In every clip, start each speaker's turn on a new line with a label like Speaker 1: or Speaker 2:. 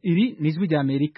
Speaker 1: Iri ni ijwi ry'Amerika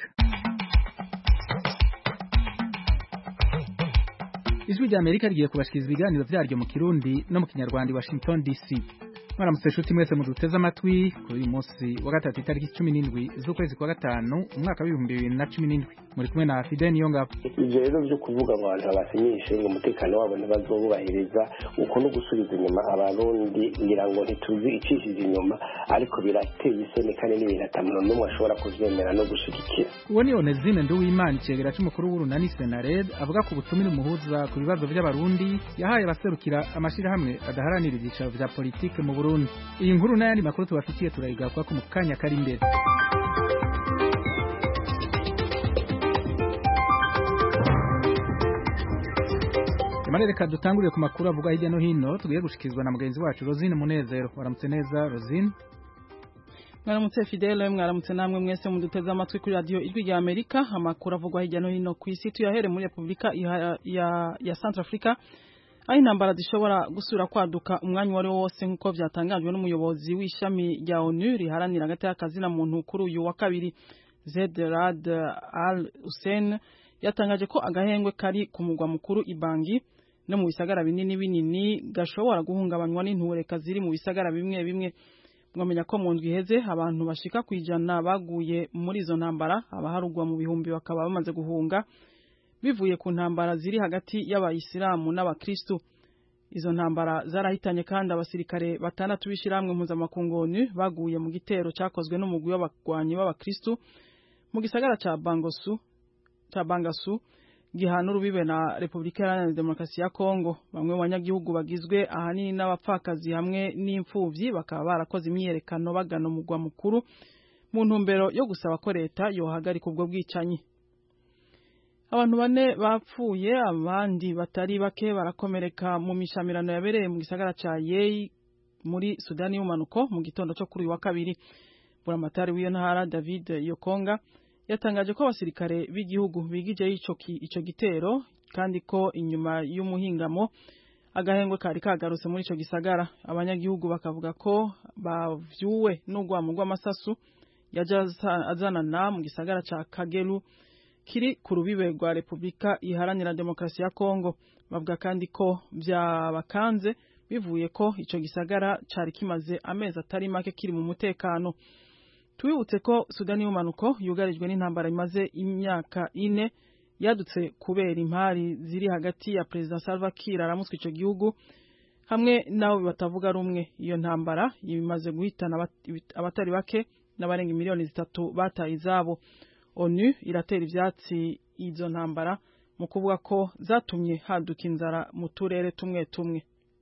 Speaker 1: ijwi ry'Amerika rigiye kubashikiriza ibiganiro vyaryo mu Kirundi no mu Kinyarwanda i Washington DC mwaramutse nshuti mwese muduteze amatwi kuri uyu munsi wa gatatu itariki cumi n'indwi z'ukwezi kwa gatanu umwaka w'ibihumbi bibiri na cumi n'indwi muri kumwe na Fidel Niyongabo
Speaker 2: ivyo rero vyo kuvuga ngo abantu babasinyishe ngo umutekano wabo ntibazowubahiriza uko no gusubiza inyuma abarundi ngira ngo ntituzi icishije inyuma ariko birateye isoni kandi n'ibintu ata muntu n'umwe ashobora kuvyemera no gushigikira
Speaker 1: uwo ni Onezine Nduwimana icegera c'umukuru w'urunani Senared avuga ku butumire umuhuza ku bibazo vy'abarundi yahaye abaserukira amashirahamwe adaharanira ivyicaro vya politike mu Burundi iyi nkuru n'ayandi makuru tubafitiye turayigaruka mu kanya kari imbere Jamani reka dutangurire ku makuru avuga hirya no hino tugiye gushikizwa na mugenzi wacu Rosine Munezero waramutse neza Rosine
Speaker 3: mwaramutse Fidele mwaramutse namwe mwese muduteze amatwi kuri radio ijwi rya Amerika amakuru avugwa hirya no hino ku isi tuyahere muri Republika ya, ya, ya Centrafrica aho intambara zishobora gusura kwaduka umwanya uwo ari wo wose nk'uko vyatangajwe n'umuyobozi w'ishami rya ONU riharanira hagati y'akazi na muntu kuri uyu wa kabiri Zed Rad Al Hussein yatangaje ko agahengwe kari ku mugwa mukuru Ibangi no mu bisagara binini binini gashobora guhungabanywa n'intureka ziri mu bisagara bimwe bimwe mwamenya ko mu ndwi iheze abantu bashika kwijana baguye muri izo ntambara abaharugwa mu bihumbi bakaba bamaze guhunga bivuye ku ntambara ziri hagati y'abayisilamu n'abakristu izo ntambara zarahitanye kandi abasirikare batandatu b'ishyirahamwe mpuzamakungu ONU baguye mu gitero cyakozwe n'umugwi w'abagwanyi b'abakristu mu gisagara ca Bangosu ca Bangasu gihana urubibe na Republika Iharanira Demokarasi ya Kongo bamwe mu banyagihugu bagizwe ahanini n'abapfakazi hamwe n'imfuvyi bakaba barakoze imyiyerekano bagana umugwa mukuru mu ntumbero yo gusaba ko leta yohagarika ubwo bwicanyi abantu bane bapfuye abandi batari bake barakomereka mu mishamirano yabereye mu gisagara ca Yei muri Sudani y'umanuko mu gitondo cyo kuri uyu wa kabiri buramatari w'iyo ntara David Yokonga yatangaje ko abasirikare b'igihugu bigije ico ico gitero kandi ko inyuma y'umuhingamo agahengwe kari kagarutse muri ico gisagara abanyagihugu bakavuga ko bavyuwe n'urwamo rw'amasasu yaje azanana mu gisagara ca Kagelu kiri ku rubibe rwa Republika Iharanira Demokarasi ya Kongo bavuga kandi ko vyabakanze bivuye ko ico gisagara cari kimaze amezi atari make kiri mu mutekano Tubibutse ko Sudani y'umanuko yugarijwe n'intambara imaze imyaka ine yadutse kubera impari ziri hagati ya President Salva Kiir aramutswe ico gihugu hamwe nabo batavuga rumwe iyo ntambara imaze guhitana abatari bake n'abarenga miliyoni zitatu bataye izabo ONU iratera ivyatsi izo ntambara mu kuvuga ko zatumye haduka inzara mu turere tumwe tumwe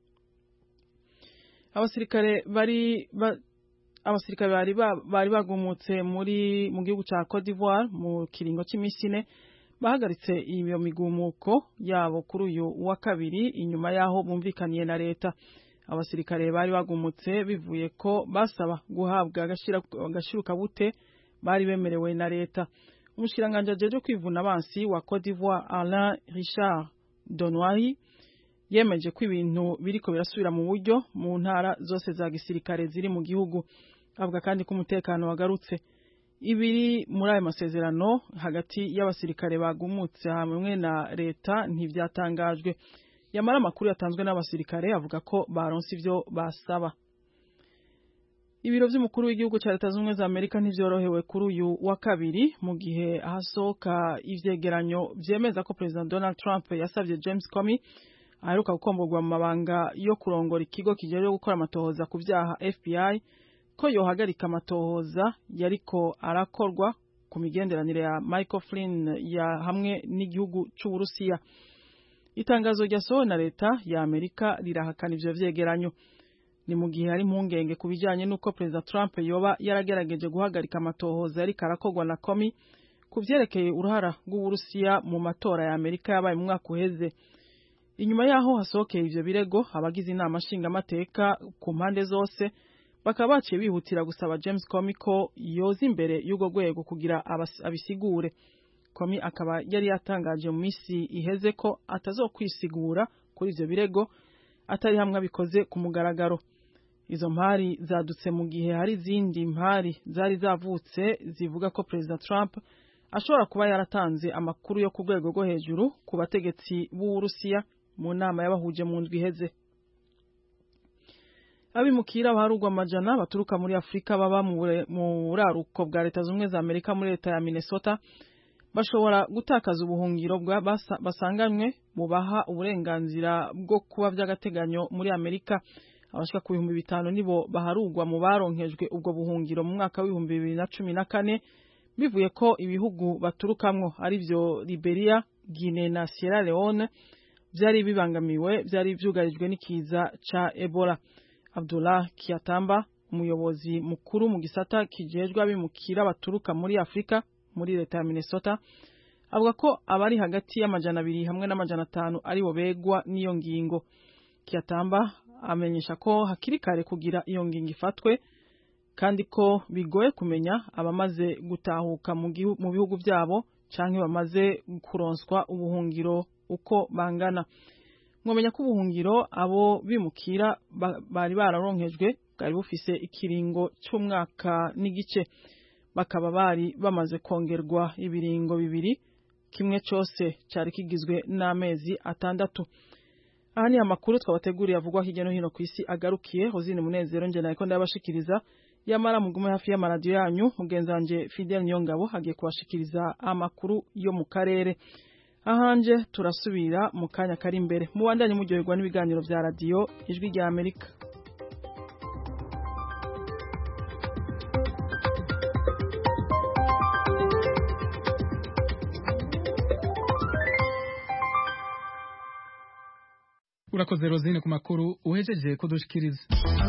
Speaker 3: abasirikare bari ba, abasirikare bari bari bagumutse muri mu gihugu ca Cote d'Ivoire mu kiringo c'imisi ine bahagaritse iyo migumuko yabo kuri uyu wa kabiri inyuma yaho bumvikaniye na leta abasirikare bari bagumutse bivuye ko basaba guhabwa agashiruka bute bari bemerewe na leta umushiranganje ajeje kwivuna abansi wa Cote d'Ivoire Alain Richard Donoiri yemeje ko ibintu biriko birasubira mu buryo mu ntara zose za gisirikare ziri mu gihugu avuga kandi ko umutekano wagarutse ibiri muri ayo masezerano hagati y'abasirikare bagumutse hamwe na leta ntivyatangajwe yamara amakuru yatanzwe n'abasirikare avuga ko baronse ivyo basaba ibiro vy'umukuru w'igihugu ca leta z'ubumwe za amerika ntivyorohewe kuri uyu wa kabiri mu gihe hasohoka ivyegeranyo vyemeza ko president donald trump yasavye james comey aheruka gukomborwa mu mabanga yo kurongora ikigo kijejwe gukora amatohoza ku vyaha fbi ko yohagarika amatohoza yariko arakorwa ku migenderanire ya michael flynn ya hamwe n'igihugu c'uburusiya itangazo ryasohowe na leta ya amerika rirahakana ivyo vyegeranyo ni mu gihe hari impungenge ku bijanye n'uko perezida Trump yoba yaragerageje guhagarika amatohoza yariko arakorwa na komi ku vyerekeye uruhara rw'Uburusiya mu matora ya Amerika yabaye mu mwaka uheze inyuma yaho hasohokeye ivyo birego abagize inama nshingamateka ku mpande zose bakaba baciye bihutira gusaba James Comey ko yoza imbere y'urwo rwego kugira abisigure Comey akaba yari yatangaje mu misi iheze ko atazokwisigura kuri ivyo birego atari hamwe abikoze ku mugaragaro izo mpari zadutse mu gihe hari izindi mpari zari zavutse zivuga ko perezida Trump ashobora kuba yaratanze amakuru yo ku rwego rwo hejuru ku bategetsi b'Uburusiya mu nama y'abahuje mu ndwi iheze abimukira baharugwa amajana baturuka muri Afurika baba mu buraruko bwa leta zunze za Amerika muri leta ya Minnesota bashobora gutakaza ubuhungiro bwa basanganywe bubaha uburenganzira bwo kuba by'agateganyo muri Amerika abashika ku bihumbi bitanu nibo baharugwa mu baronkejwe ubwo buhungiro mu mwaka w'ibihumbi bibiri na cumi na kane bivuye ko ibihugu baturukamwo ari byo Liberia Guinea na Sierra Leone byari bibangamiwe byari byugarijwe n'ikiza ca Ebola Abdullah Kiatamba umuyobozi mukuru mu gisata kijejwe abimukira baturuka muri Afrika muri leta ya Minnesota avuga ko abari hagati y'amajana abiri hamwe n'amajana atanu aribo begwa n'iyo ngingo Kiatamba amenyesha ko hakiri kare kugira iyo ngingo ifatwe kandi ko bigoye kumenya abamaze gutahuka mu bihugu byabo canke bamaze kuronswa ubuhungiro uko bangana mwamenya ko ubuhungiro abo bimukira bari bararonkejwe bwari bufise ikiringo cy'umwaka n'igice bakaba bari bamaze kongerwa ibiringo bibiri kimwe cyose cyari kigizwe n'amezi atandatu aha ni amakuru twabateguriye avugwa hirya no hino ku isi agarukiye hozine munezero njye nariko ndabashikiriza yamara mugume hafi y'amaradiyo yanyu mugenzi wanje Fidel Nyongabo hagiye kubashikiriza amakuru yo mu karere ahanje turasubira mu kanya kari imbere mubandanye muryoherwa n'ibiganiro vya radiyo ijwi rya Amerika
Speaker 1: urakoze rozine ku makuru uhejeje kudushikiriza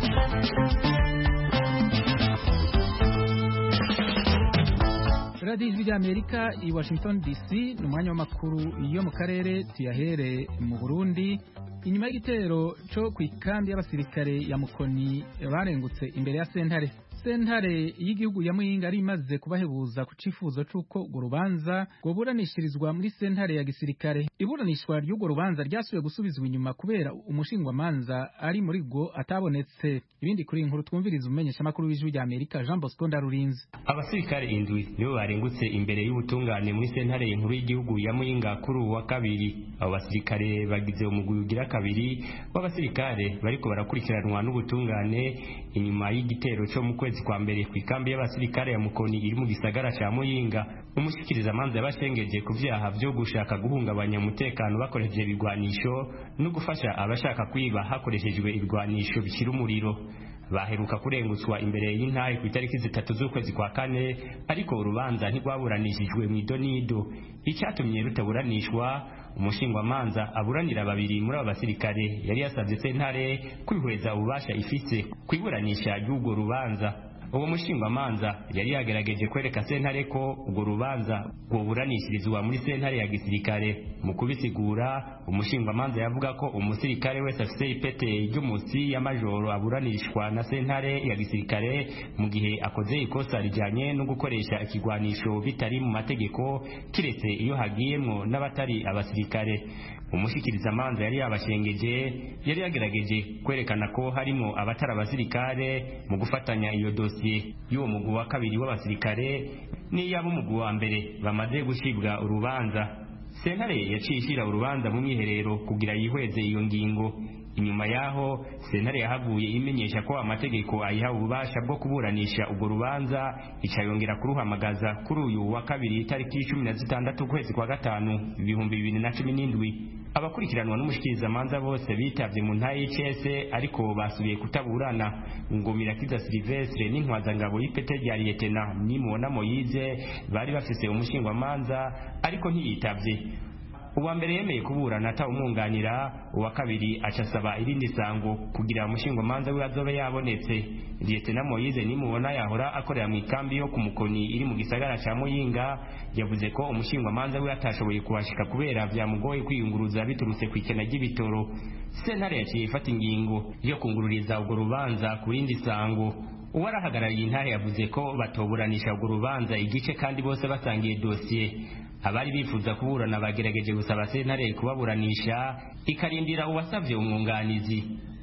Speaker 1: radiyo ijwi ry'amerika i washington dc ni umwanya w'amakuru yo mu karere tuyahere mu burundi inyuma y'igitero cyo ku ikambi y'abasirikare ya mukoni barengutse imbere ya sentare sentare y'igihugu ya muyinga ari imaze kubahebuza ku cifuzo c'uko urwo rubanza rwoburanishirizwa muri sentare ya gisirikare iburanishwa ry'urwo rubanza ryasubiye gusubizwa inyuma kubera umushingwamanza ari muri rwo atabonetse ibindi kuri inkuru twumviriza umumenyeshamakuru w'ijwi rya amerika jean bosco ndarurinzi
Speaker 4: abasirikare indwi nibo barengutse imbere y'ubutungane muri sentare inkuru y'igihugu ya muyinga kuri uwa kabiri abo basirikare bagize umugwi ugira kabiri w'abasirikare bariko barakurikiranwa n'ubutungane inyuma y'igitero cyo mu kwezi kwa mbere ku ikambi y'abasirikare ya mukoni iri mu gisagara ca muyinga umushikirizamanza yabashengeje ku vyaha vyo gushaka guhungabanya umutekano bakoresheje ibigwanisho no gufasha abashaka kwiba hakoreshejwe ibigwanisho bishira umuriro baheruka kurengutswa imbere y'intahe ku itariki zitatu z'ukwezi kwa kane ariko urubanza ntirwaburanishijwe mu idonido icyatumye rutaburanishwa umushingwamanza aburanira babiri muri abo basirikare yari yasabye sentare kwihweza ububasha ifise ku iburanisha ry'urwo rubanza uwo mushingwamanza yari yagerageje kwereka sentare ko urwo rubanza rwoburanishirizwa muri sentare ya gisirikare mu kubisigura umushingwamanza yavuga ko umusirikare wese afise ipete ry'umusi y'amajoro aburanishwa na sentare ya gisirikare mu gihe akoze ikosa rijanye no gukoresha ikigwanisho bitari mu mategeko kiretse iyo hagiyemwo n'abatari abasirikare umushikirizamanza yari yabashengeje yari yagerageje kwerekana ko harimo abatari abasirikare mu gufatanya iyo dosiye y'uwo mugwi wa kabiri w'abasirikare n'iy'abo umugwi wa mbere bamaze gucibwa urubanza sentare yaciye ishyira urubanza mu mwiherero kugira yihweze iyo ngingo inyuma yaho sentare yahavuye imenyesha ko amategeko ayiha ububasha bwo kuburanisha urwo rubanza ica yongera kuruhamagaza kuri uyu wa kabiri itariki cumi na zitandatu ukwezi kwa gatanu ibihumbi bibiri na cumi n'indwi abakurikiranwa n'umushikirizamanza bose bitavye mu ntaye y'icese ariko basubiye kutaburana ngo mirakiza silivestre n'intwazangabo y'ipete rya liyetena nimubona moyize bari bafise umushingwamanza ariko ntiyitavye uwa mbere yemeye kuburana atawumwunganira uwa kabiri aca asaba irindi sango kugira umushingwamanza we azobe yabonetse liyetena moyize nimubona yahora akorera mu ikambi yo ku mukoni iri mu gisagara ca muyinga yavuze ko umushingwamanza we atashoboye kuhashika kubera vyamugoye kwiyunguruza biturutse ku ikena ry'ibitoro sentare yaciye ifata ingingo yo kungururiza urwo rubanza ku rindi sango uwarahagarariye intahe yavuze ko batoburanisha urwo rubanza igice kandi bose basangiye dosiye abari bifuza kuburana bagerageje gusaba sentare kubaburanisha ikarindira uwasavye umwunganizi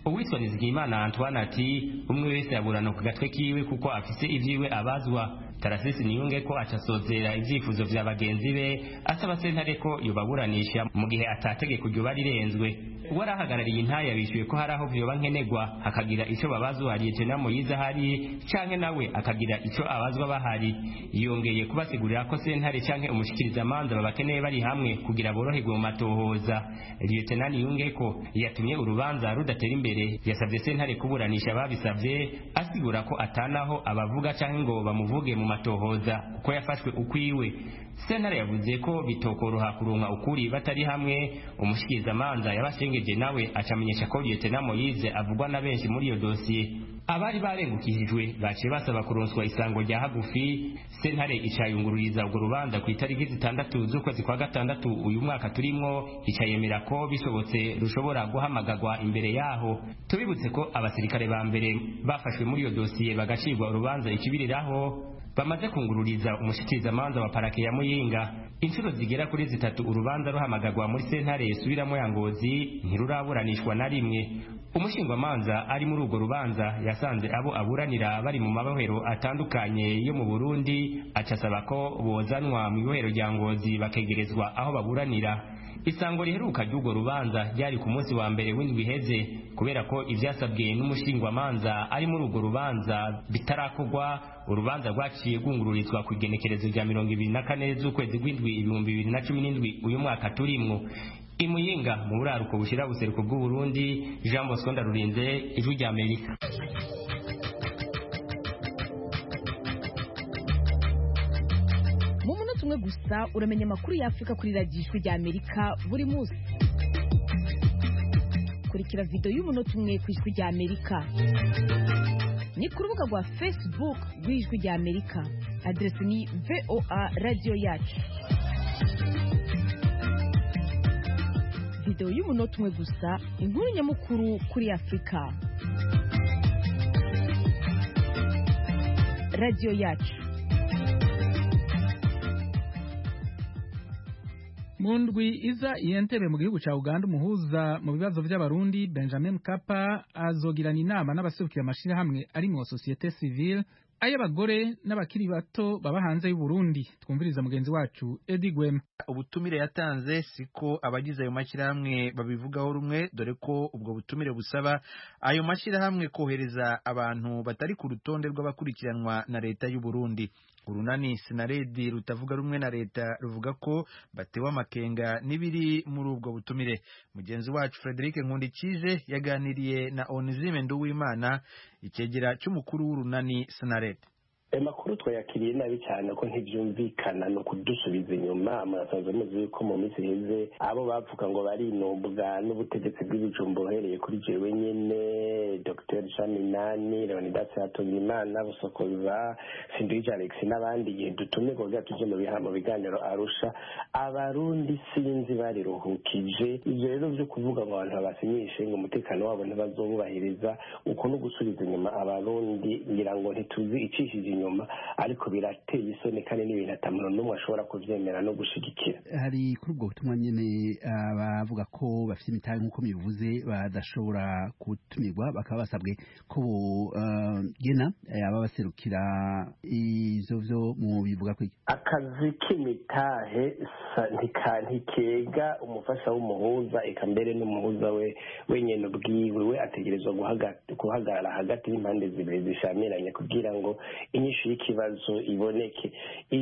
Speaker 4: uwitwa nizigiyimana antoine ati umwe wese yaburana ku gatwe kiwe kuko afise ivyiwe abazwa tarasisi niyunge ko acasozera ivyifuzo vya bagenzi be asaba sentare ko yobaburanisha mu gihe atategeko ryoba rirenzwe uwarahagarariye intaya bishuye ko hari aho vyoba nkenerwa hakagira ico babazwa liyetena moyize ahari canke nawe akagira ico abazwa bahari yongeye kubasigurira ko sentare canke umushikirizamanza babakeneye bari hamwe kugira boroherwe mu matohoza liyetena niyunge ko yatumye urubanza rudatera imbere yasabye sentare kuburanisha babisavye asigura ko atanaho abavuga canke ngo bamuvuge mu matohoza kuko yafashwe ukwiwe sentare yavuze ko bitokoroha kuronka ukuri batari hamwe umushikirizamanza yabashengeje nawe acamenyesha ko liyetena moyize avugwa na benshi muri iyo dosiye abari barengukishijwe baciye basaba kuronswa isango rya hagufi sentare icayungururiza urwo rubanza ku itariki zitandatu z'ukwezi kwa gatandatu uyu mwaka turimwo icayemera ko bishobotse rushobora guhamagarwa imbere yaho tubibutse ko abasirikare ba mbere bafashwe muri iyo dosiye bagacirwa urubanza ikibiriraho bamaze kungururiza umushikirizamanza wa parake ya muyinga inshuro zigera kuri zitatu urubanza ruhamagarwa muri sentare isubiramo ya ngozi ntiruraburanishwa na rimwe umushingwamanza ari muri urwo rubanza yasanze abo aburanira bari mu mabohero atandukanye yo mu burundi aca asaba ko bozanwa mu ibohero rya ngozi bakegerezwa aho baburanira isango riheruka ry'urwo rubanza ryari ku munsi wa mbere w'indwi iheze kubera ko ivyasabwe n'umushingwamanza ari muri urwo rubanza bitarakorwa urubanza rwaciye rwungururizwa ku igenekerezo rya mirongo ibiri na kane z'ukwezi rw'indwi ibihumbi bibiri na cumi n'indwi uyu mwaka turimwo imuyinga mu buraruko bushira buseruko bw'uburundi jean bosco ndarurinze ijwi rya amerika
Speaker 5: mu munota umwe gusa uramenya amakuru y'afurika kuri radiyo ijwi rya amerika buri munsi kurikira videwo y'umunota umwe ku ijwi rya amerika ni ku rubuga rwa facebook rw'ijwi rya amerika aderesi ni voa radiyo yacu videwo y'umunota umwe gusa inkuru nyamukuru kuri afurika radiyo yacu
Speaker 1: mu ndwi iza iyentebe mu gihugu ca uganda umuhuza mu bibazo vy'abarundi benjamin mkapa azogirana inama n'abaserukira amashirahamwe arimwo sosiyete civile ay'abagore n'abakiri bato baba hanze y'uburundi twumviriza mugenzi wacu edi gwema
Speaker 6: ubutumire yatanze siko abagize ayo mashyirahamwe babivugaho rumwe dore ko ubwo butumire busaba ayo mashyirahamwe kohereza abantu batari ku rutonde rw'abakurikiranwa na leta y'u Burundi urunani sinaredi rutavuga rumwe na leta ruvuga ko batewe amakenga n'ibiri muri ubwo butumire mugenzi wacu Frederic Nkundikije yaganiriye na Onizime Nduwimana ikegera cy'umukuru w'urunani sinaredi
Speaker 2: ayo makuru twayakiriye nabi cyane ko ntibyumvikana ni ukudusubiza inyuma murasanzwe muzi yuko mu minsi iheze abo bavuga ngo barinubwa n'ubutegetsi bw'ibijumba uhereye kuri jewe nyene dr shaminani leonidas hatungimana busokoza sindwije alex n'abandi igihe dutumye kugira tuje mu biha mu biganiro arusha abarundi sinzi bariruhukije ivyo rero vyo kuvuga ngo abantu babasinyishe ngo umutekano wabo ntibazobubahiriza uko no gusubiza inyuma abarundi ngira ngo ntituzi icishije inyuma ariko birateye isoni kandi n'ibintu atamuntu n'umwe ashobora kuvyemera no gushigikira
Speaker 7: hari kuri ubwo butumwa nyene abavuga ko bafite imitahe nk'uko bivuze badashobora gutumirwa bakaba basabwe ko bogena aba baserukira ivyo vyo mu bivuga ko
Speaker 2: akazi k'imitahe ntikega umufasha w'umuhuza eka mbere n'umuhuza we wenyene ubwiwe we ategerezwa guhagarara hagati y'impande zibiri zishamiranye kugira ngo inyishu y'ikibazo iboneke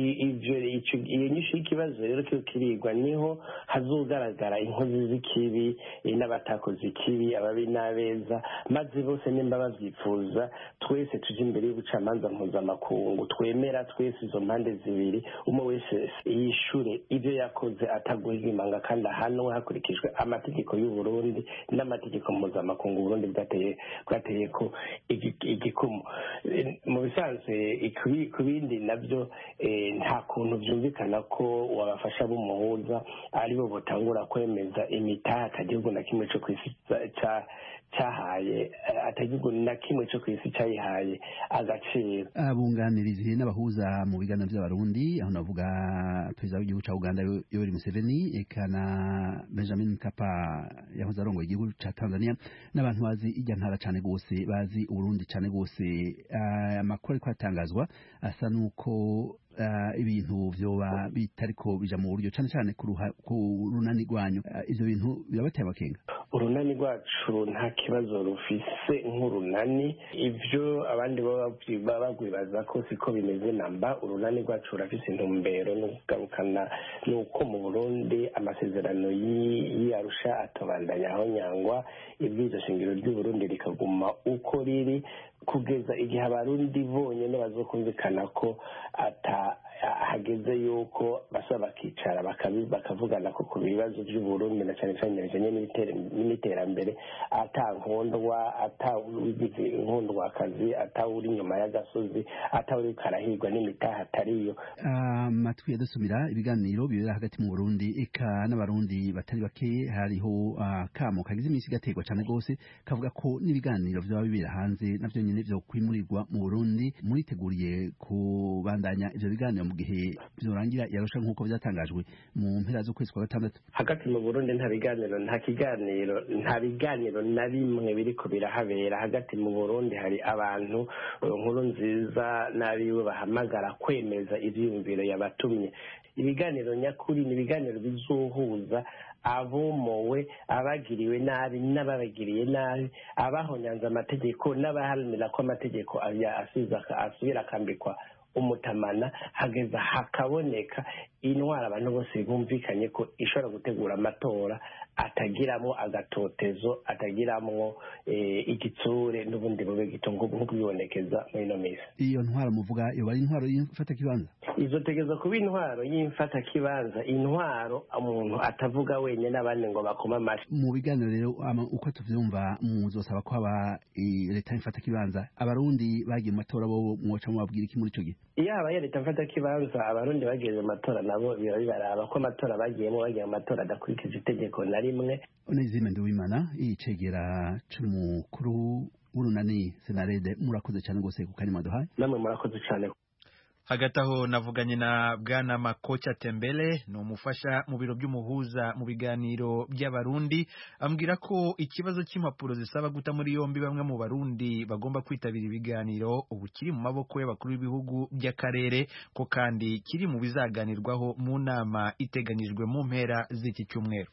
Speaker 2: iyo nyishu y'ikibazo rero kiyo kirigwa niho hazogaragara inkozi z'ikibi n'abatakoze ikibi ababi n'abeza maze bose nimba babyifuza twese tujye imbere y'ubucamanza mpuzamakungu twemera twese izo mpande zibiri umwe wese yishure ibyo yakoze ataguhimanga kandi ahanwe hakurikijwe amategeko y'u Burundi n'amategeko mpuzamakungu Burundi bwateye bwateye ko igikumu mu bisanzwe ku bindi nabyo nta kuntu byumvikana ko wabafasha b'umuhuza aribo batangura kwemeza imitaha atagihugu na kimwe cyo ku isi cyahaye atagihugu na kimwe cyo ku isi cyayihaye agaciro
Speaker 7: abunganirizi n'abahuza mu biganiro by'abarundi aho navuga perezida w'igihugu cya uganda yoweri museveni eka na benjamin mkapa yahoze arongoye igihugu cya tanzania n'abantu bazi ijya ntara cyane rwose bazi uburundi cyane rwose amakuru ariko atangazwa asa n'uko ibintu byoba bitariko bija mu buryo cyane cyane ku runani rwanyu ivyo bintu birabateye amakenga
Speaker 2: urunani rwacu nta kibazo rufise nk'urunani ivyo abandi baba bagwibaza ko siko bimeze namba urunani rwacu rurafise intumbero no kugarukana nuko mu burundi amasezerano y'iyarusha atobandanya aho nyangwa ibwizo shingiro ry'uburundi rikaguma uko riri kugeza igihe abarundi bonyine bazokumvikana ko ata hageze yuko basaba bakicara bakavugana ko ku bibazo by'uburundi na cyane cyane bijanye n'iterambere ata nkondwa ata wigize inkondwakazi ata uri inyuma y'agasozi ata uri karahirwa n'imitaha atariyo
Speaker 7: amatwi yadusumira ibiganiro bibera hagati mu burundi eka n'abarundi batari bake hariho akamo kagize iminsi gaterwa cyane rwose kavuga ko n'ibiganiro byaba bibera hanze navyo nyene vyo kwimurirwa mu burundi muriteguriye kubandanya ivyo biganiro mu gihe byorangira yarusha nk'uko byatangajwe mu mpera z'ukwezi kwa gatandatu
Speaker 2: hagati mu burundi nta biganiro nta kiganiro nta biganiro na bimwe biriko birahabera hagati mu burundi hari abantu nkuru nziza n'abiwe bahamagara kwemeza ivyiyumviro yabatumye ibiganiro nyakuri ni ibiganiro bizohuza abomowe abagiriwe nabi n'ababagiriye nabi abahonyanze amategeko n'abaharanira ko amategeko asubira akambikwa umutamana hageza hakaboneka intwara abantu bose bumvikanye ko ishobora gutegura amatora atagiramo agatotezo atagiramwo igitsure n'ubundi bube gito nk'uko bibonekeza muri ino minsi
Speaker 7: iyo ntwaro muvuga yoba ari intwaro y'imfatakibanza
Speaker 2: izotegeza kuba intwaro y'imfatakibanza intwaro umuntu atavuga wenyine abandi ngo bakoma amashyi
Speaker 7: mu biganiro rero uko tuvyumva muzosaba ko haba leta y'imfatakibanza abarundi bagiye mu matora bo mwoca mubabwira iki muri ico gihe
Speaker 2: iyo habaye leta mfatakibanza abarundi bagiye mu matora nabo biba bibaraba ko amatora bagiyemo bagiye mu matora adakurikije itegeko na rimwe
Speaker 7: onezime nduwimana icegera c'umukuru w'urunani senarede murakoze cyane rwose ku kanya mwaduhaye
Speaker 2: namwe murakoze cyane
Speaker 6: hagati aho navuganye na bwana makocha tembele ni umufasha mu biro by'umuhuza mu biganiro by'abarundi ambwira ko ikibazo cy'impapuro zisaba guta muri yombi bamwe mu barundi bagomba kwitabira ibiganiro ubu kiri mu maboko y'abakuru b'ibihugu by'akarere ko kandi kiri mu bizaganirwaho mu nama iteganyijwe mu mpera z'iki cyumweru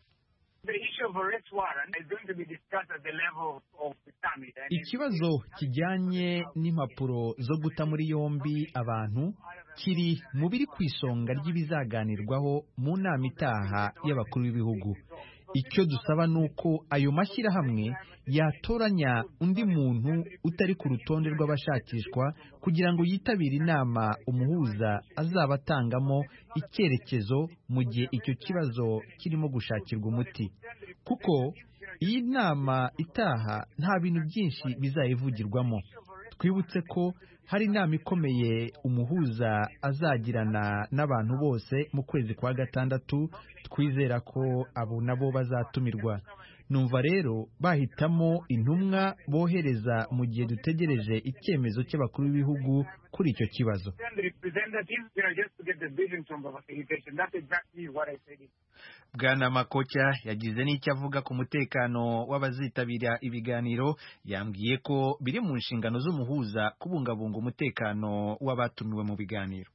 Speaker 6: ikibazo kijyanye n'impapuro zo guta muri yombi abantu kiri mu biri ku isonga ry'ibizaganirwaho mu nama itaha y'abakuru b'ibihugu icyo dusaba ni uko ayo mashyirahamwe yatoranya undi muntu utari ku rutonde rw'abashakishwa kugira ngo yitabire inama umuhuza azaba atangamo icyerekezo mu gihe icyo kibazo kirimo gushakirwa umuti kuko iyi nama itaha nta bintu byinshi bizayivugirwamo twibutse ko hari inama ikomeye umuhuza azagirana n'abantu bose mu kwezi kwa gatandatu twizera ko abo nabo bazatumirwa numva rero bahitamo intumwa bohereza mu gihe dutegereje icyemezo cy'abakuru b'ibihugu kuri icyo kibazo bwana makocha yagize n'icyo avuga ku mutekano w'abazitabira ibiganiro yambwiye ko biri mu nshingano z'umuhuza kubungabunga umutekano w'abatumiwe mu biganiro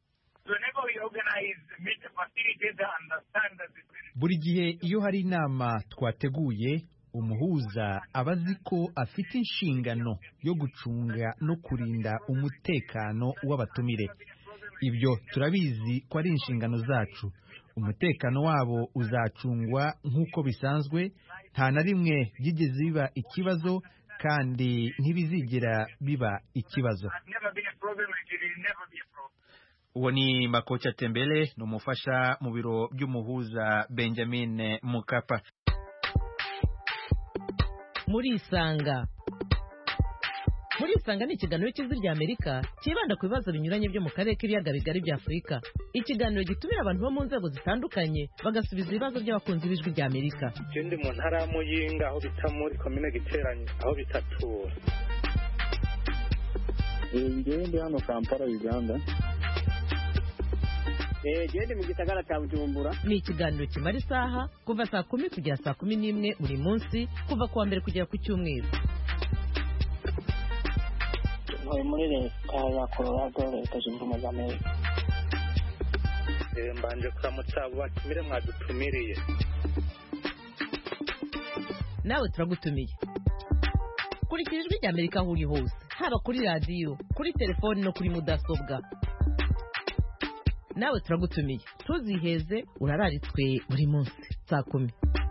Speaker 6: buri gihe iyo hari inama twateguye umuhuza aba azi ko afite inshingano yo gucunga no kurinda umutekano w'abatumire ibyo turabizi ko ari inshingano zacu umutekano wabo uzacungwa nk'uko bisanzwe nta na rimwe byigeze biba ikibazo kandi ntibizigera biba ikibazo uwo ni makocha tembele ni umufasha mu biro by'umuhuza benjamin mukapa
Speaker 5: murisanga
Speaker 8: murisanga ni ikiganiro cy'ijwi rya amerika cyibanda ku bibazo binyuranye byo mu karere k'ibiyaga bigari bya afurika ikiganiro gitumira abantu bo mu nzego zitandukanye bagasubiza ibibazo by'abakunzi b'ijwi rya amerika
Speaker 9: ndi mu ntara ya muyinga aho bita muri komine giteranye aho bita tura
Speaker 10: ngewe ndi hano kampala uganda
Speaker 11: gende mu gisagara cya bujumbura
Speaker 8: ni ikiganiro kimara isaha kuva saa kumi kugera saa kumi n'imwe buri munsi kuva ku wa mbere kugera ku cyumweru
Speaker 11: ntuye muri leta ya colorado leta zunze ubumwe za amerika
Speaker 9: mbanje kuramutsa abo batumire mwadutumiriye
Speaker 8: nawe turagutumiye kurikira ijwi rya amerika aho uri hose haba kuri radiyo kuri telefoni no kuri mudasobwa nawe turagutumiye ntuziheze urararitswe buri munsi saa kumi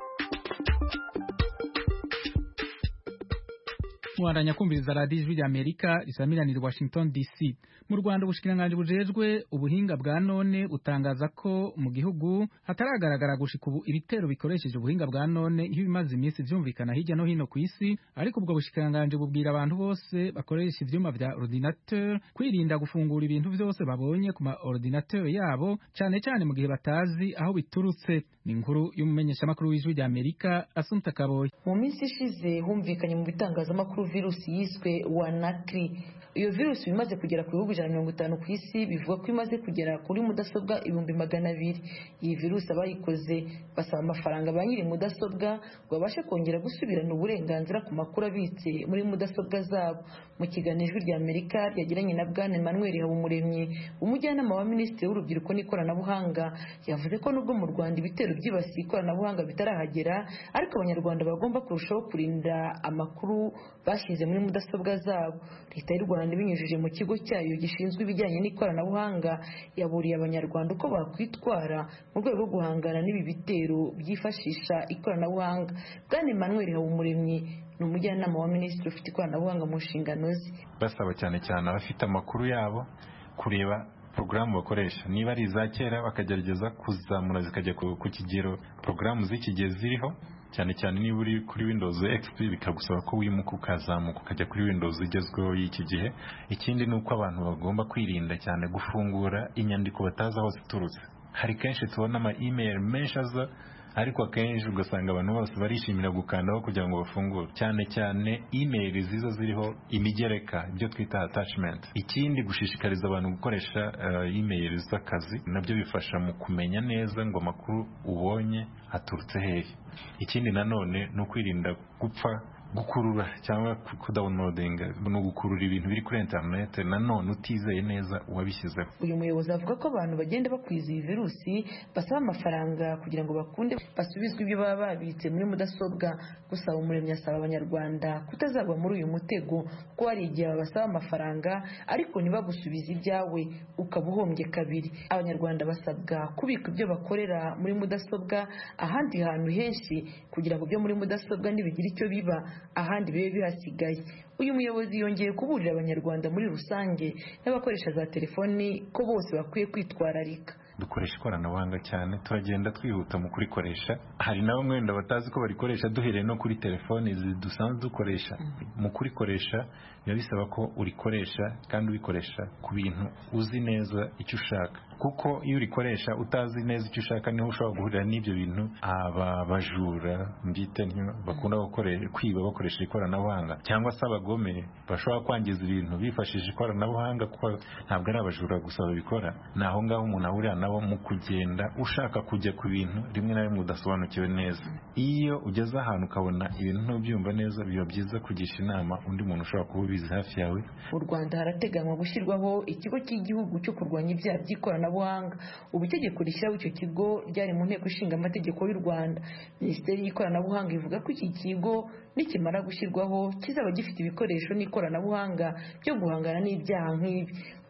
Speaker 1: mwandanya kumviriza radiyo ijwi rya amerika risamiranira washington dc mu rwanda ubushikiranganji bujejwe ubuhinga bwa none butangaza ko mu gihugu hataragaragara gushika ubu ibitero bikoresheje ubuhinga bwa none iyo bimaze iminsi vyumvikana hirya no hino ku isi ariko ubwo bushikiranganji bubwira abantu bose bakoresha ivyuma vya ordinateur kwirinda gufungura ibintu vyose babonye ku ma ordinateur yabo cane cane mu gihe batazi aho biturutse ni inkuru y'umumenyeshamakuru w'ijwi rya amerika asumta kaboyi
Speaker 12: mu minsi ishize humvikanye mu bitangazamakuru virusi yiswe wanakri iyo virusi imaze kugera ku bihugu ijana na mirongo itanu ku isi bivuga ko imaze kugera kuri mudasobwa ibihumbi magana abiri iyi virusi abayikoze basaba amafaranga ba nyiri mudasobwa ngo babashe kongera gusubirana uburenganzira ku makuru abitse muri mudasobwa zabo mu kiganiro ijwi rya amerika ryagiranye na bwana emmanuel habumuremyi umujyanama wa minisitiri w'urubyiruko n'ikoranabuhanga yavuze ko nubwo mu rwanda ibitero byibasiye ikoranabuhanga bitarahagera ariko abanyarwanda bagomba kurushaho kurinda amakuru bashyize muri mudasobwa zabo leta y'u rwanda ibinyujije mu kigo cyayo gishinzwe ibijyanye n'ikoranabuhanga yaburiye abanyarwanda uko bakwitwara mu rwego rwo guhangana n'ibi bitero byifashisha ikoranabuhanga bwana emmanuel habumuremyi ni umujyanama wa minisitiri ufite ikoranabuhanga mu nshingano ze
Speaker 13: basaba cyane cyane abafite amakuru yabo kureba porogaramu bakoresha niba ari iza kera bakagerageza kuzamura zikajya ku kigero porogaramu z'iki gihe ziriho cyane cyane niba uri kuri windows xp bikagusaba ko wimuka ukazamuka ukajya kuri windows igezweho y'iki gihe ikindi ni uko abantu bagomba kwirinda cyane gufungura inyandiko batazi aho ziturutse hari kenshi tubona ama email menshi aza ariko akenshi ugasanga abantu bose barishimira gukandaho kugira ngo bafungure cyane cyane email ziza ziriho imigereka ibyo twita attachment ikindi gushishikariza abantu gukoresha uh, email z'akazi nabyo bifasha mu kumenya neza ngo amakuru ubonye aturutse hehe ikindi nanone ni ukwirinda gupfa gukurura cyangwa kudawunodinga ni ugukurura ibintu biri kuri interineti nanone utizeye neza uwabishyizeho
Speaker 12: uyu muyobozi avuga ko abantu bagenda bakwiza iyi virusi basaba amafaranga kugira ngo bakunde basubizwe ibyo baba babitse muri mudasobwa gusa umuremyi asaba abanyarwanda kutazagwa muri uyu mutego kuko hari igihe babasaba amafaranga ariko ntibagusubize ibyawe ukaba uhombye kabiri abanyarwanda basabwa kubika ibyo bakorera muri mudasobwa ahandi hantu henshi kugira ngo ibyo muri mudasobwa ntibigire icyo biba ahandi bibe bihasigaye uyu muyobozi yongeye kuburira abanyarwanda muri rusange n'abakoresha za telefoni ko bose bakwiye kwitwararika
Speaker 13: dukoresha ikoranabuhanga cyane turagenda twihuta mu kurikoresha hari na bamwe wenda batazi ko barikoresha duhereye no kuri telefoni dusanzwe dukoresha mu kurikoresha biba bisaba ko urikoresha kandi ubikoresha ku bintu uzi neza icyo ushaka kuko iyo urikoresha utazi neza icyo ushaka niho ushobora guhurira n'ibyo bintu aba bajura mbyite bakunda kwiba bakoresha ikoranabuhanga cyangwa se abagome bashobora kwangiza ibintu bifashishije ikoranabuhanga kuko ntabwo ari abajura gusa babikora ni aho ngaho umuntu ahurira nabo mu kugenda ushaka kujya ku bintu rimwe na rimwe udasobanukiwe neza iyo ugeze ahantu ukabona ibintu ntubyumva neza biba byiza kugisha inama undi muntu ushobora kuba ubizi hafi yawe
Speaker 12: mu rwanda harateganywa gushyirwaho ikigo cy'igihugu cyo kurwanya ibyaha by'ikoranabuhanga ubu itegeko rishyiraho icyo kigo ryari mu nteko ishinga amategeko y'u rwanda minisiteri y'ikoranabuhanga ivuga ko iki kigo nikimara gushyirwaho kizaba gifite ibikoresho n'ikoranabuhanga byo guhangana n'ibyaha nk'ibi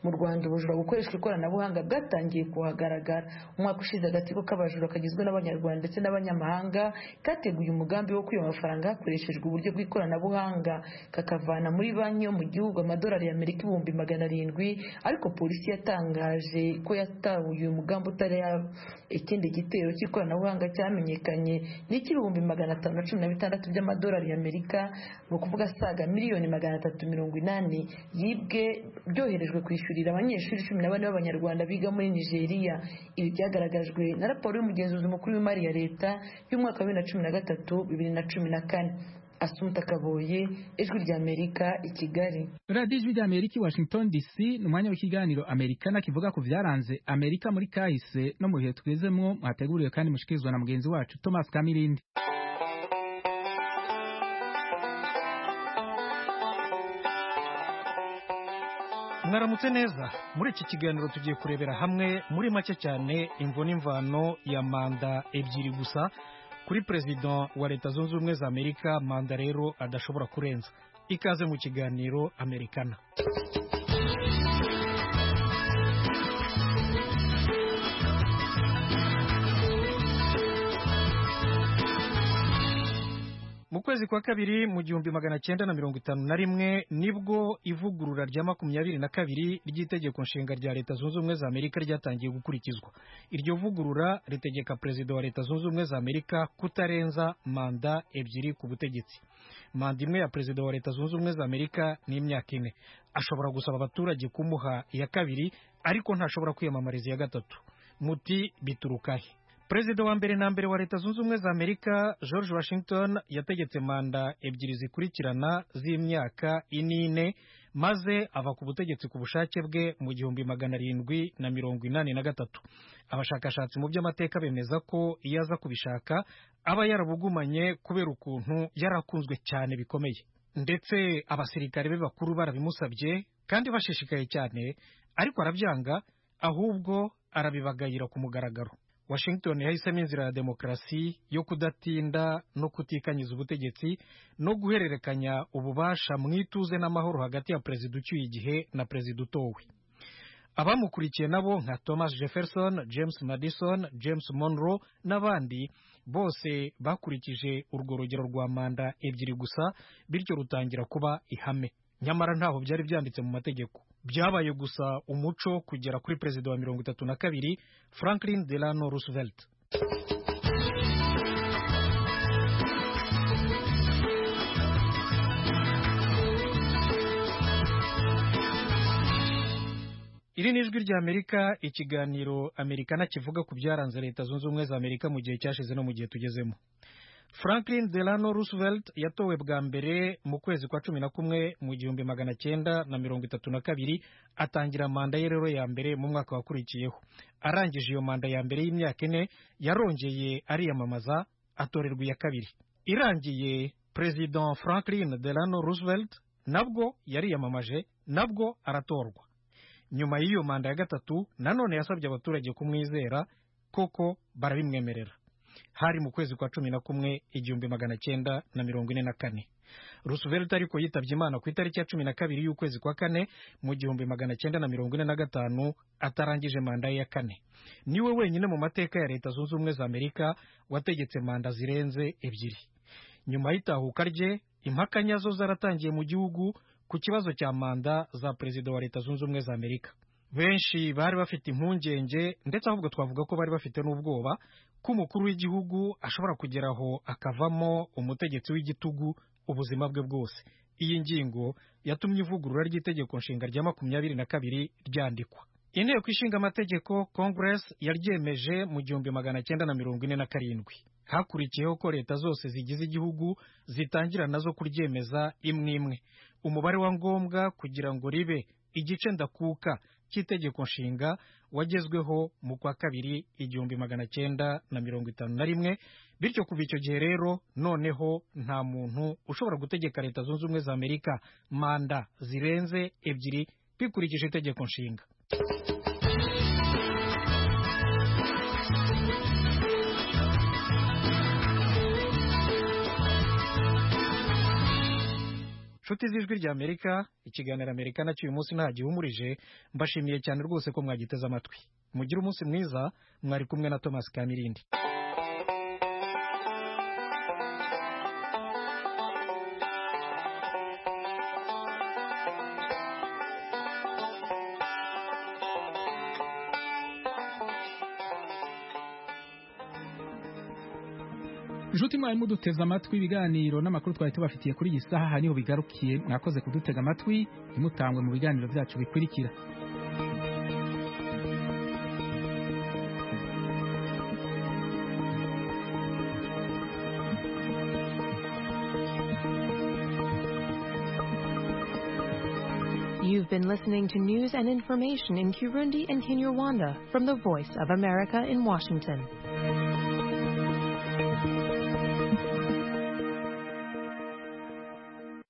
Speaker 12: mu rwanda ubujura bukoreshwa ikoranabuhanga bwatangiye kuhagaragara umwaka ushize agatsiko k'abajura kagizwe n'abanyarwanda ndetse n'abanyamahanga kateguye umugambi wo kwiba amafaranga hakoreshejwe uburyo bw'ikoranabuhanga kakavana muri banki yo mu gihugu amadolari y'amerika ibihumbi magana arindwi ariko polisi yatangaje ko yatabuye uyu mugambi utari ikindi gitero cy'ikoranabuhanga cyamenyekanye ni icy'ibihumbi magana atanu na cumi na bitandatu by'amadolari y'amerika ni ukuvuga asaga miliyoni magana atatu mirongo inani yibwe byoherejwe kwishyurira abanyeshuri cumi na bane b'abanyarwanda biga muri nigeria ibi byagaragajwe na raporo y'umugenzuzi mukuru w'imari ya leta y'umwaka wa bibiri na cumi na gatatu bibiri na cumi na kane asumta kaboye ijwi ry'amerika i kigali
Speaker 1: radiyo ijwi ry'amerika i washington dc ni umwanya w'ikiganiro amerikana kivuga ku byaranze amerika muri kahise no mu bihe tugezemo mwateguriwe kandi mushikirizwa na mugenzi wacu thomas kamirindi
Speaker 14: mwaramutse neza muri iki kiganiro tugiye kurebera hamwe muri make cyane imvo n'imvano ya manda ebyiri gusa kuri perezida wa leta zunze ubumwe za amerika manda rero adashobora kurenza ikaze mu kiganiro amerikana mu kwezi kwa kabiri mu gihumbi magana cyenda na mirongo itanu na rimwe nibwo ivugurura rya makumyabiri na kabiri ry'itegeko nshinga rya leta zunze ubumwe za amerika ryatangiye gukurikizwa iryo vugurura ritegeka perezida wa leta zunze ubumwe za amerika kutarenza manda ebyiri ku butegetsi manda imwe ya perezida wa leta zunze ubumwe za amerika ni imyaka ine ashobora gusaba abaturage kumuha iya kabiri ariko ntashobora kwiyamamariza iya gatatu muti biturukahe perezida wa mbere na mbere wa leta zunze ubumwe za amerika george washington yategetse manda ebyiri zikurikirana z'imyaka inine maze ava ku butegetsi ku bushake bwe mu gihumbi magana arindwi na mirongo inani na gatatu abashakashatsi mu by'amateka bemeza ko iyo aza kubishaka aba yarabugumanye kubera ukuntu yarakunzwe cyane bikomeye ndetse abasirikare be bakuru barabimusabye kandi bashishikaye cyane ariko arabyanga ahubwo arabibagayira ku mugaragaro washington yahisemo inzira ya demokarasi yo kudatinda no kutikanyiza ubutegetsi no guhererekanya ububasha mu ituze n'amahoro hagati ya perezida ucyuye igihe na perezida utowe abamukurikiye nabo nka thomas jefferson james madison james monroe n'abandi bose bakurikije urwo rugero rwa manda ebyiri gusa bityo rutangira kuba ihame nyamara ntaho byari byanditse mu mategeko byabaye gusa umuco kugera kuri perezida wa mirongo itatu na kabiri franklin delano roosevelt iri ni ijwi rya amerika ikiganiro amerikana kivuga ku byaranze leta zunze ubumwe za amerika mu gihe cyashize no mu gihe tugezemo franklin delano roosevelt yatowe bwa mbere mu kwezi kwa cumi na kumwe mu gihumbi magana cyenda na mirongo itatu na kabiri atangira manda ye rero ya mbere mu mwaka wakurikiyeho arangije iyo manda ya mbere y'imyaka ine yarongeye ariyamamaza atorerwa iya kabiri irangiye perezida franklin delano roosevelt nabwo yariyamamaje nabwo aratorwa nyuma y'iyo manda ya gatatu nanone yasabye abaturage kumwizera koko barabimwemerera hari mu kwezi kwa cumi na kumwe igihumbi magana cyenda na mirongo ine na kane roosevelt ariko yitabye imana ku itariki ya cumi na kabiri y'ukwezi kwa kane mu gihumbi magana cyenda na mirongo ine na gatanu atarangije manda ye ya kane niwe wenyine mu mateka ya leta zunze ubumwe za amerika wategetse manda zirenze ebyiri nyuma y'itahuka rye impaka nyazo zaratangiye mu gihugu ku kibazo cya manda za perezida wa leta zunze ubumwe za amerika benshi bari bafite impungenge ndetse ahubwo twavuga ko bari bafite n'ubwoba ko umukuru w'igihugu ashobora kugeraho akavamo umutegetsi w'igitugu ubuzima bwe bwose iyi ngingo yatumye ivugurura ry'itegeko nshinga rya makumyabiri na kabiri ryandikwa inteko ishinga amategeko congress yaryemeje mu gihumbi magana cyenda na mirongo ine na karindwi hakurikiyeho ko leta zose zigize igihugu zitangira nazo kuryemeza imwe imwe umubare wa ngombwa kugira ngo ribe igice ndakuka cy'itegeko nshinga wagezweho mu kwa kabiri igihumbi magana cyenda na mirongo itanu na rimwe bityo kuva icyo gihe rero noneho nta muntu ushobora gutegeka leta zunze ubumwe za amerika manda zirenze ebyiri bikurikije itegeko nshinga nshuti z'ijwi rya amerika ikiganiro amerika nacyo uyu munsi nta gihumurije mbashimiye cyane rwose ko mwagiteze amatwi mugire umunsi mwiza mwari kumwe na thomas kamirindi
Speaker 1: inshuti mwari muduteze amatwi ibiganiro n'amakuru twari tubafitiye kuri iyi saha niho bigarukiye mwakoze kudutega amatwi ntimutangwe mu biganiro byacu bikurikira
Speaker 15: You've been listening to news and information in Kirundi and Kinyarwanda from the Voice of America in Washington.